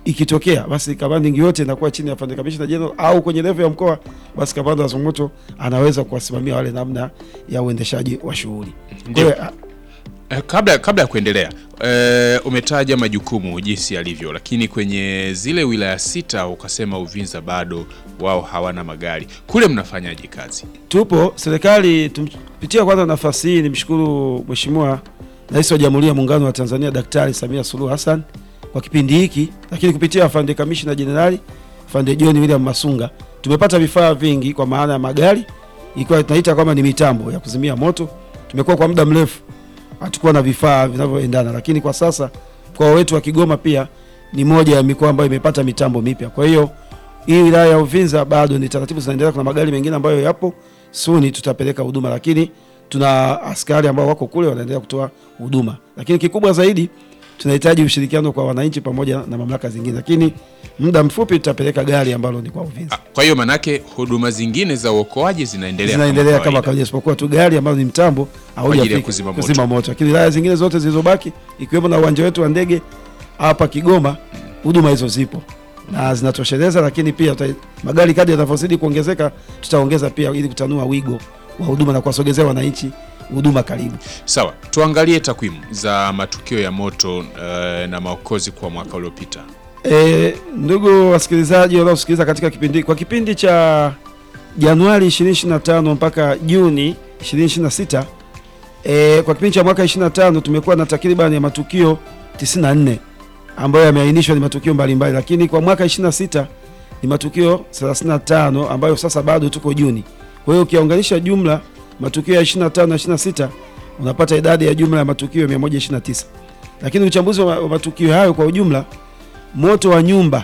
ikitokea basi commanding yote inakuwa chini ya afande kamishna general, au kwenye level ya mkoa, basi kamanda wa zimamoto anaweza kuwasimamia wale namna ya uendeshaji wa shughuli. Kwa Ndio. hiyo, ah, Eh, kabla kabla ya kuendelea eh, umetaja majukumu jinsi yalivyo, lakini kwenye zile wilaya sita ukasema Uvinza bado wao hawana magari. Kule mnafanyaje kazi? tupo serikali tumpitia kwanza nafasi hii nimshukuru Mheshimiwa Rais wa Jamhuri ya Muungano wa Tanzania Daktari Samia Suluhu Hassan kwa kipindi hiki, lakini kupitia afande kamishna jenerali afande John William Masunga tumepata vifaa vingi kwa maana ya magari, ikiwa tunaita kwamba ni mitambo ya kuzimia moto. Tumekuwa kwa muda mrefu hatukuwa na vifaa vinavyoendana, lakini kwa sasa mkoa wetu wa Kigoma pia ni moja ya mikoa ambayo imepata mitambo mipya. Kwa hiyo hii wilaya ya Uvinza bado ni taratibu zinaendelea. Kuna magari mengine ambayo yapo suni tutapeleka huduma, lakini tuna askari ambao wako kule wanaendelea kutoa huduma, lakini kikubwa zaidi tunahitaji ushirikiano kwa wananchi pamoja na mamlaka zingine, lakini muda mfupi tutapeleka gari ambalo ni kwa Uvinza Ah, Kwa hiyo manake huduma zingine za uokoaji zinaendelea zinaendelea kama kawaida. kawaida, isipokuwa tu gari ambalo ni mtambo ajili ya haujafika kuzima moto. kuzima moto, lakini wilaya zingine zote zilizobaki ikiwemo na uwanja wetu wa ndege hapa Kigoma, huduma hizo zipo na zinatosheleza, lakini pia tuta, magari kadri yanavyozidi kuongezeka tutaongeza pia ili kutanua wigo wa huduma na kuwasogezea wananchi huduma karibu. Sawa, tuangalie takwimu za matukio ya moto eh, na maokozi kwa mwaka uliopita. E, ndugu wasikilizaji wanaosikiliza katika kipindi kwa kipindi cha Januari 2025 mpaka Juni 2026 e, kwa kipindi cha mwaka 25 tumekuwa na takriban ya matukio 94 ambayo yameainishwa ni matukio mbalimbali, lakini kwa mwaka 26 ni matukio 35 ambayo sasa bado tuko Juni. Kwa hiyo ukiunganisha jumla matukio ya 25 na 26 unapata idadi ya jumla ya matukio 129, lakini uchambuzi wa wa matukio hayo kwa ujumla moto wa nyumba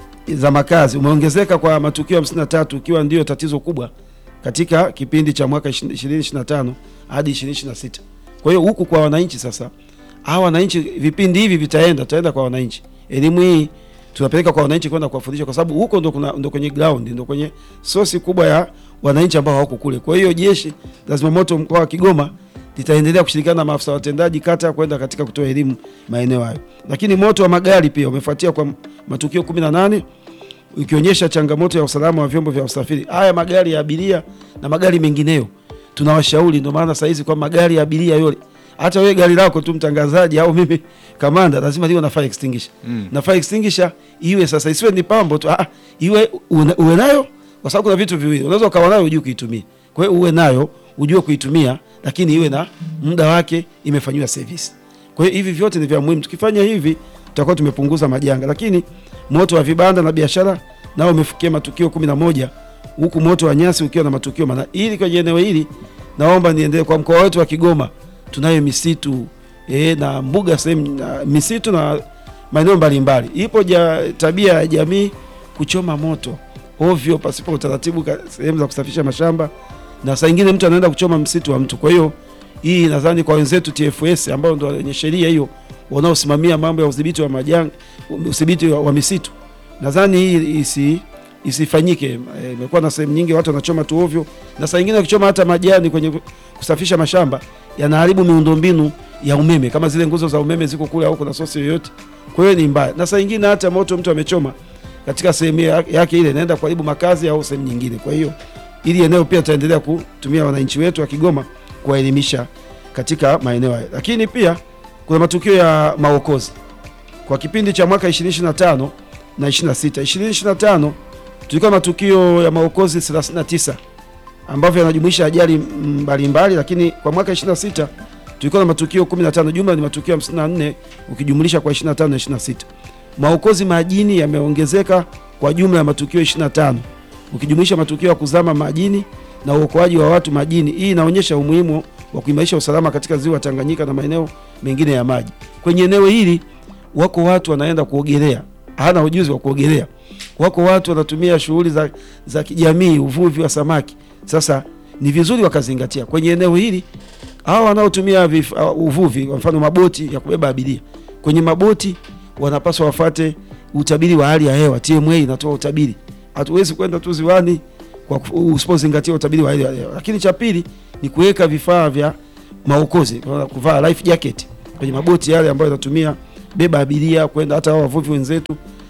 za makazi umeongezeka kwa matukio 53 ikiwa ndio tatizo kubwa katika kipindi cha mwaka 2025 hadi 2026. Kwa hiyo huku kwa wananchi sasa, hawa wananchi vipindi hivi vitaenda tutaenda kwa wananchi, elimu hii tunapeleka kwa wananchi kwenda kuwafundisha, kwa sababu huko ndo kuna ndo kwenye ground ndo kwenye sosi kubwa ya wananchi ambao hawako kule. Kwa hiyo jeshi la zimamoto mkoa wa Kigoma litaendelea kushirikiana na maafisa watendaji kata kwenda katika kutoa elimu maeneo hayo. Lakini moto wa magari pia umefuatia kwa matukio 18 ikionyesha changamoto ya usalama wa vyombo vya usafiri. Haya magari ya abiria na magari mengineyo tunawashauri, ndio maana saizi kwa magari ya abiria yote, hata wewe gari lako tu mtangazaji au mimi kamanda, lazima liwe na fire extinguisher Mm. na fire extinguisher iwe sasa, isiwe ni pambo tu, ah, iwe una- uwe nayo, kwa sababu kuna vitu viwili, unaweza ukawa nayo ujue kuitumia. Kwa hiyo uwe nayo ujue kuitumia, lakini iwe na muda wake, imefanyiwa service. Kwa hiyo hivi vyote ni vya muhimu. Tukifanya hivi tutakuwa tumepunguza majanga, lakini moto wa vibanda na biashara nao umefikia matukio kumi na moja huku moto wa nyasi ukiwa na matukio mana. Ili kwenye eneo hili naomba niendelee kwa mkoa wetu wa Kigoma, tunayo misitu e, na mbuga sehemu na misitu na maeneo mbalimbali. Ipo ja, tabia ya jamii kuchoma moto ovyo pasipo utaratibu ka- sehemu za kusafisha mashamba, na saa ingine mtu anaenda kuchoma msitu wa mtu. Kwa hiyo hii nadhani kwa wenzetu TFS ambao ndio wenye sheria hiyo wanaosimamia mambo ya udhibiti wa majanga, udhibiti wa, wa misitu, nadhani hii isi isifanyike. Eh, Imekuwa na sehemu nyingi watu wanachoma tu ovyo, na saa ingine wakichoma hata majani kwenye kusafisha mashamba yanaharibu miundombinu ya umeme, kama zile nguzo za umeme ziko kule au kuna sosi yoyote. Kwa hiyo ni mbaya, na saa ingine hata moto mtu amechoma katika sehemu ya- yake ile inaenda kuharibu makazi au sehemu nyingine. Kwa hiyo ili eneo pia tutaendelea kutumia wananchi wetu wa Kigoma kuwaelimisha katika maeneo hayo, lakini pia kuna matukio ya maokozi kwa kipindi cha mwaka 2025 na 26. 2025 tulikuwa na matukio ya maokozi 39 ambavyo yanajumuisha ajali mbalimbali, lakini kwa mwaka 26 tulikuwa na matukio 15, jumla ni matukio 54 ukijumlisha kwa 25 na 26. Maokozi majini yameongezeka kwa jumla ya matukio 25 ukijumuisha matukio ya kuzama majini na uokoaji wa watu majini. Hii inaonyesha umuhimu wa kuimarisha usalama katika ziwa Tanganyika na maeneo mengine ya maji. Kwenye eneo hili wako watu wanaenda kuogelea, hana ujuzi wa kuogelea. Wako watu wanatumia shughuli za, za kijamii, uvuvi wa samaki. Sasa ni vizuri wakazingatia kwenye eneo hili, hawa wanaotumia vif- uh, uvuvi, kwa mfano maboti ya kubeba abiria, kwenye maboti wanapaswa wafate utabiri wa hali ya hewa. TMA inatoa utabiri, hatuwezi kwenda tu ziwani kwa ku- usipozingatia utabiri wa hali ya hewa. Lakini cha pili ni kuweka vifaa vya maokozi, kwa kuvaa life jacket kwenye maboti yale ambayo yanatumia beba abiria kwenda, hata hao wavuvi wenzetu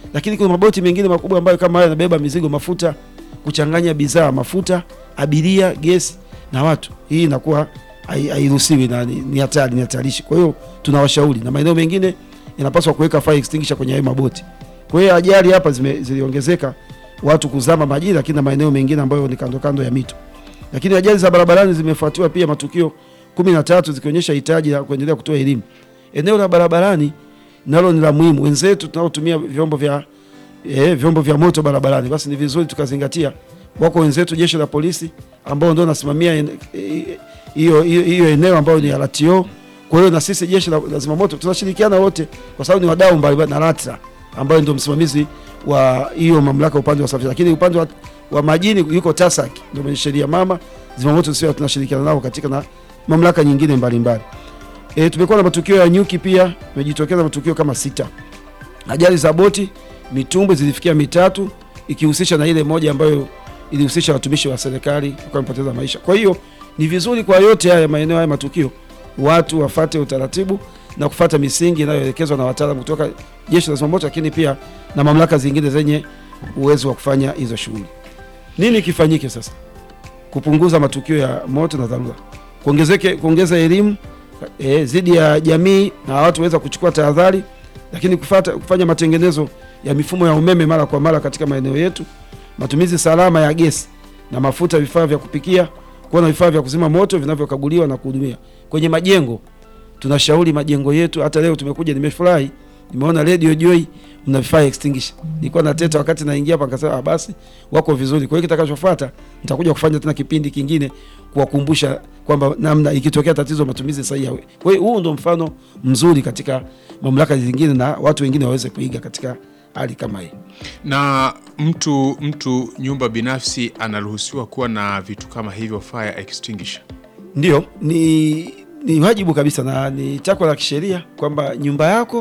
lakini kuna maboti mengine makubwa ambayo kama haya yanabeba mizigo, mafuta, kuchanganya bidhaa, mafuta, abiria, gesi na watu, hii inakuwa hai- hairuhusiwi na ni ni hatari, ni hatarishi. Kwa hiyo tunawashauri, na maeneo mengine inapaswa kuweka fire extinguisher kwenye hayo maboti. Kwa hiyo ajali hapa zime- ziliongezeka watu kuzama majini, lakini na maeneo mengine ambayo ni kando kando ya mito. Lakini ajali za barabarani zimefuatiwa pia matukio kumi na tatu zikionyesha hitaji la kuendelea kutoa elimu. Eneo la barabarani nalo ni la muhimu. Wenzetu tunaotumia vyombo vya eh, vyombo vya moto barabarani, basi ni vizuri tukazingatia. Wako wenzetu jeshi la polisi ambao ndio nasimamia en- eh, hiyo hiyo hiyo eneo ambayo ni RTO. Kwa hiyo na sisi jeshi la, la zimamoto tunashirikiana wote, kwa sababu ni wadau mbalimbali na LATRA ambayo ndio msimamizi wa hiyo mamlaka upande wa usafiri, lakini upande wa, wa majini yuko TASAC ndio mwenye sheria mama. Zimamoto sio tunashirikiana nao katika na mamlaka nyingine mbalimbali. E, tumekuwa na matukio ya nyuki pia, imejitokeza matukio kama sita. Ajali za boti, mitumbwi zilifikia mitatu ikihusisha na ile moja ambayo ilihusisha watumishi wa serikali wakawa wamepoteza maisha. Kwa hiyo ni vizuri kwa yote haya maeneo haya matukio watu wafate utaratibu na kufata misingi inayoelekezwa na wataalamu kutoka jeshi la zimamoto, lakini pia na mamlaka zingine zenye uwezo wa kufanya hizo shughuli. Nini kifanyike sasa kupunguza matukio ya moto na dharura? Kuongezeke, kuongeza elimu e, zidi ya jamii na watu waweza kuchukua tahadhari, lakini kufata, kufanya matengenezo ya mifumo ya umeme mara kwa mara katika maeneo yetu, matumizi salama ya gesi na mafuta, vifaa vya kupikia, kuwa na vifaa vya kuzima moto vinavyokaguliwa na kuhudumia kwenye majengo. Tunashauri majengo yetu, hata leo tumekuja, nimefurahi nimeona Radio Joy mna vifaa extinguisher. Nilikuwa na teta wakati naingia hapa, nikasema ah, basi wako vizuri. Kwa hiyo kitakachofuata nitakuja kufanya tena kipindi kingine kuwakumbusha kwamba namna ikitokea tatizo matumizi sahihi. ya- Kwa hiyo huu ndo mfano mzuri katika mamlaka zingine na watu wengine waweze kuiga katika hali kama hii. Na mtu mtu nyumba binafsi anaruhusiwa kuwa na vitu kama hivyo fire extinguisher. Ndio, ni ni wajibu kabisa na ni takwa la kisheria kwamba nyumba yako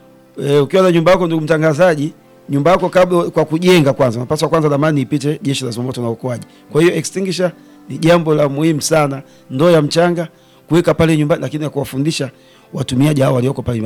e, ukiwa na nyumba yako, ndugu mtangazaji, nyumba yako kabla kwa kujenga, kwanza unapaswa kwanza dhamani ipite jeshi la zimamoto na uokoaji. Kwa hiyo extinguisher ni jambo la muhimu sana, ndoo ya mchanga kuweka pale nyumbani, lakini na kuwafundisha watumiaji hao walioko pale